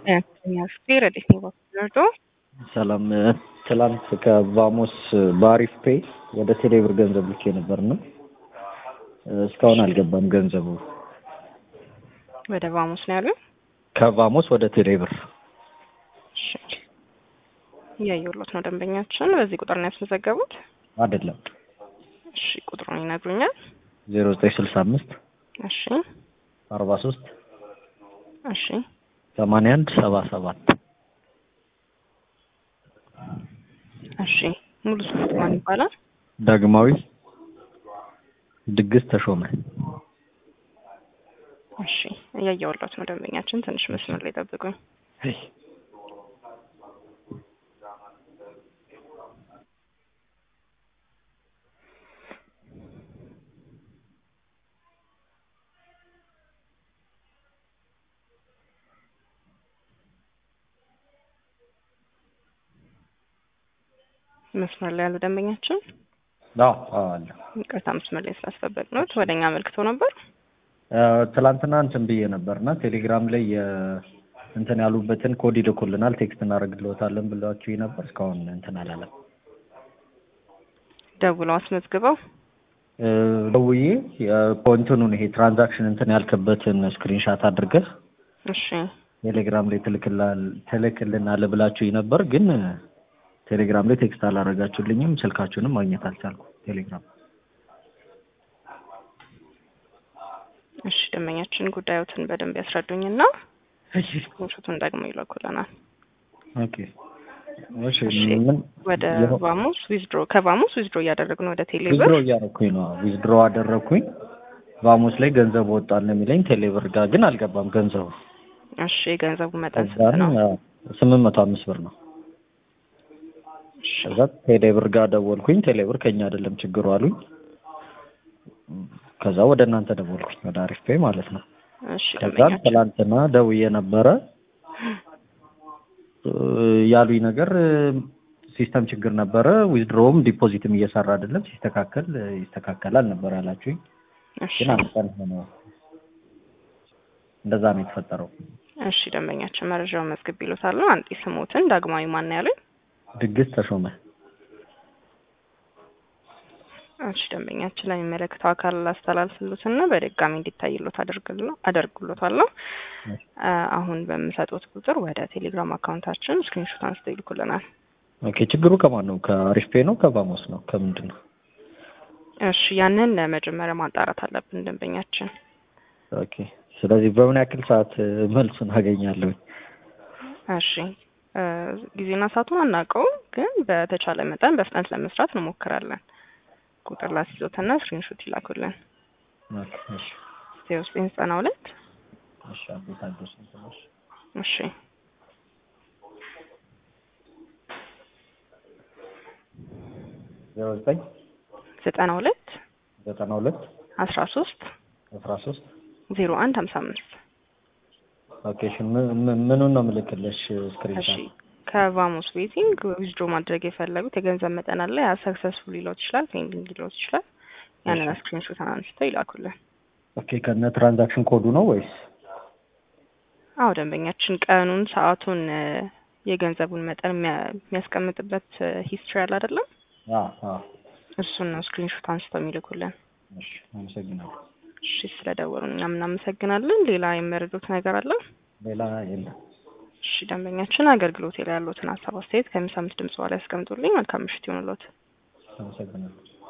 ፌር እንዴት ነው ባክረዶ ሰላም ትላንት ከቫሞስ በአሪፍ ፔይ ወደ ቴሌብር ገንዘብ ልኬ ነበርና እስካሁን አልገባም ገንዘቡ። ወደ ቫሙስ ነው ያሉ ከቫሞስ ወደ ቴሌብር እያየሁሎት ነው። ደንበኛችን በዚህ ቁጥር ነው ያስመዘገቡት? አይደለም። እሺ ቁጥሩን ይነግሩኛል? ዜሮ ዘጠኝ ስልሳ አምስት እሺ አርባ ሶስት እሺ ሰማንያ አንድ ሰባ ሰባት እሺ ሙሉ ስሙ ማን ይባላል? ዳግማዊ ድግስ ተሾመ። እሺ እያየሁሎት ነው። ደንበኛችን ትንሽ መስመር ላይ ጠብቁኝ። መስመር ላይ ያሉ ደንበኛችን አዎ አዎ አለ። ይቅርታ መስመር ላይ ስላስጠበቅ ነው። ወደ እኛ አመልክቶ ነበር። ትላንትና እንትን ብዬ ነበርና ቴሌግራም ላይ እንትን ያሉበትን ኮድ ይልኩልናል ቴክስት እናደርግልዎታለን ብሏችሁ ነበር። እስካሁን እንትን አላለም። ደውለው አስመዝግበው ደውዬ እንትኑን ይሄ ትራንዛክሽን እንትን ያልክበትን ስክሪንሻት አድርገህ እሺ ቴሌግራም ላይ ትልክልናል ብላችሁ ነበር ግን ቴሌግራም ላይ ቴክስት አላረጋችሁልኝም። ስልካችሁንም ማግኘት አልቻልኩ ቴሌግራም። እሺ ደንበኛችን ጉዳዮትን በደንብ ያስረዱኝና ስክሪንሾቱን ደግሞ ይልኩልናል። ኦኬ እሺ እሺ ምን ወደ ቫሙስ ዊዝድሮ ከቫሙስ ዊዝድሮ እያደረግን ወደ ቴሌብር ዊዝድሮ እያደረኩኝ ነው። ዊዝድሮ አደረኩኝ። ቫሙስ ላይ ገንዘብ ወጣል ነው የሚለኝ። ቴሌብር ጋር ግን አልገባም ገንዘቡ። እሺ የገንዘቡ መጠን ስንት ከዛን ነው? ስምንት መቶ አምስት ብር ነው። ከዛ ቴሌብር ጋር ደወልኩኝ። ቴሌብር ከኛ አይደለም ችግሩ አሉኝ። ከዛ ወደ እናንተ ደወልኩኝ ወደ አሪፍ ፔይ ማለት ነው። እሺ ከዛ ደንበኛችን ትላንትና ደውዬ ነበረ ያሉኝ ነገር ሲስተም ችግር ነበረ። ዊዝድሮውም ዲፖዚትም እየሰራ አይደለም። ሲስተካከል ይስተካከላል ነበር ያላችሁኝ። እሺ ግን አንድ ቀን ሆነ። እንደዛ ነው የተፈጠረው። እሺ ደንበኛችን መረጃውን መዝግብ ይሉታል። አንጤ ስሞትን ዳግማዊ ማን ያሉኝ? ድግስ ተሾመ። እሺ ደንበኛችን ለሚመለከተው አካል ላስተላልፍሉትና በድጋሚ እንዲታይሎት አደርግሎ አደርግሎታለሁ። አሁን በምሰጡት ቁጥር ወደ ቴሌግራም አካውንታችን ስክሪንሾት አንስተው ይልኩልናል። ኦኬ ችግሩ ከማን ነው? ከአሪፍ ፔይ ነው? ከቫሞስ ነው? ከምንድን ነው? እሺ ያንን መጀመሪያ ማጣራት አለብን ደንበኛችን። ኦኬ ስለዚህ በምን ያክል ሰዓት መልሱን አገኛለሁ? እሺ እ ጊዜና ሰዓቱን አናውቀውም፣ ግን በተቻለ መጠን በፍጥነት ለመስራት እንሞክራለን። ቁጥር ላስይዞትና ስክሪንሾት ይላኩልን። ኦኬ እሺ ዜሮ ዘጠኝ ዘጠና ሁለት እሺ አቤት አዲስ እንትኖች እሺ ዜሮ ዘጠኝ ዘጠና ሁለት ዘጠና ሁለት አስራ ሶስት አስራ ሶስት ዜሮ አንድ ሀምሳ አምስት ኦኬ እሺ ምን- ምን- ምኑን ነው የምልክልሽ እሺ ስክሪንሻት? ከቫሞስ ቤቲንግ ዊዝድሮ ማድረግ የፈለጉት የገንዘብ መጠን አለ። ያ ሰክሰስፉል ሊሎት ይችላል፣ ፔንዲንግ ሊሎት ይችላል። ያንን ስክሪንሾት አንስተው ይላኩልን። ኦኬ ከነ ትራንዛክሽን ኮዱ ነው ወይስ? አዎ ደንበኛችን ቀኑን፣ ሰዓቱን፣ እ የገንዘቡን መጠን የሚያ- የሚያስቀምጥበት ሂስትሪ አለ አይደለም? አዎ አዎ እሱን ነው ስክሪንሾት አንስተው የሚልኩልን። እሺ አመሰግናለሁ። እሺ ስለደወሉ እኛም እናመሰግናለን። ሌላ የሚመረዱት ነገር አለ? ሌላ የለም። እሺ ደንበኛችን አገልግሎት ላይ ያሉትን ሀሳብ አስተያየት ከሚሰሙት ድምጽ በኋላ ያስቀምጡልኝ። መልካም ምሽት ይሁንልዎት። አመሰግናለሁ።